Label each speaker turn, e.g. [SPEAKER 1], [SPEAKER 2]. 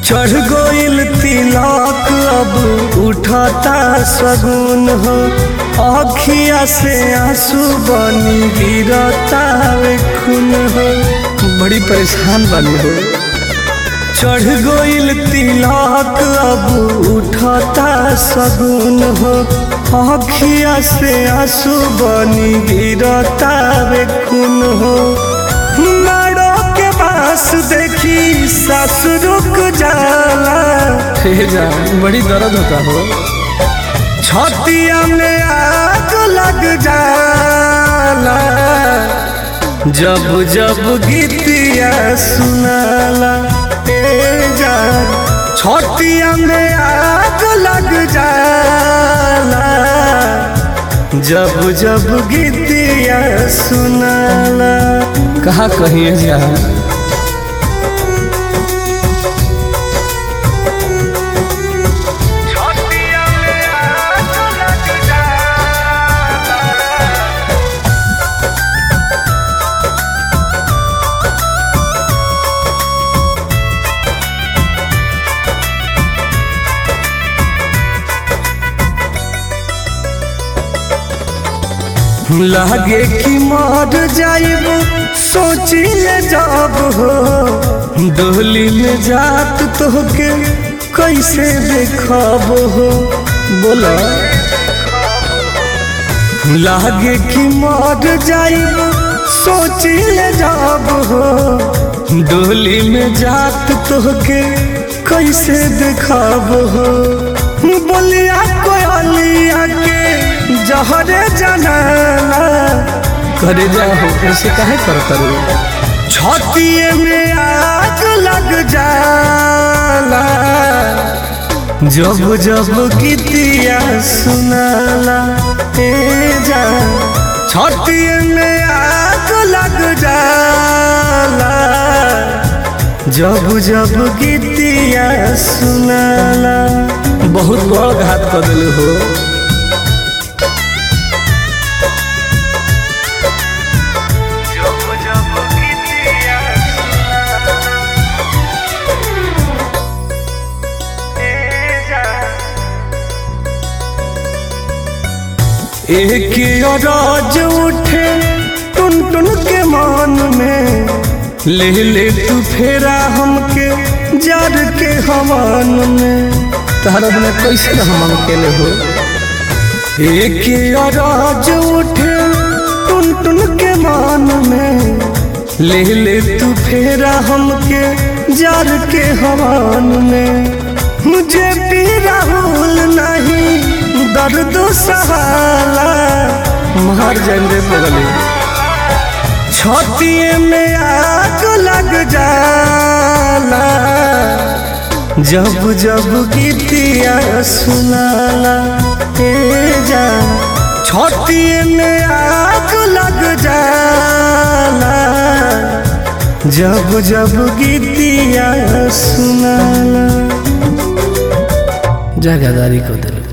[SPEAKER 1] चढ़ गोइल तिलक अब उठता सगुन हो अखिया से आंसू बनी गिरता वे खून हो बड़ी परेशान बनी हो चढ़ गोइल तिलक अब उठता सगुन हो अखिया से आंसू बनी गिरता वे खून हो मारो के पास देखी सास रुक जाला हे जान बड़ी दर्द होता हो छतिया में आग लग जाला जब जब गीतिया सुनाला ए जान छतिया में आग लग जाला जब जब गीतिया सुनाला कहा कहिए जान लागे कि मर जाइब सोचिले जब हो डोली में जात तोहके कैसे देखब हो बोला लागे कि मर जाइब सोचिले जब हो डोली में जात तोहके कैसे देखब हो बोलिया कोयलिया के जहरे जनाला करे जाओ ऐसे काहे करता रे छतिए में आग लग जाला जब जब गीतिया सुनाला ए जा छतिए में आग लग जाला जब जब गीतिया सुनाला बहुत बड़ घात कर दिल हो एक राज उठे टुन टुन के मान में ले ले तू फेरा हमके जार के हमान में तारा बिना कैसे हम अकेले हो एक राज उठे टुन टुन के मान में ले ले तू फेरा हमके जार के हमान में मुझे भी राहुल नहीं दर्द सहाला मार जाएंगे बगले छतिए में आग लग जाला जब जब गीतिया सुनाला ए जा छतिए में आग लग जाला जब जब गीतिया सुनाला जगहदारी को दिल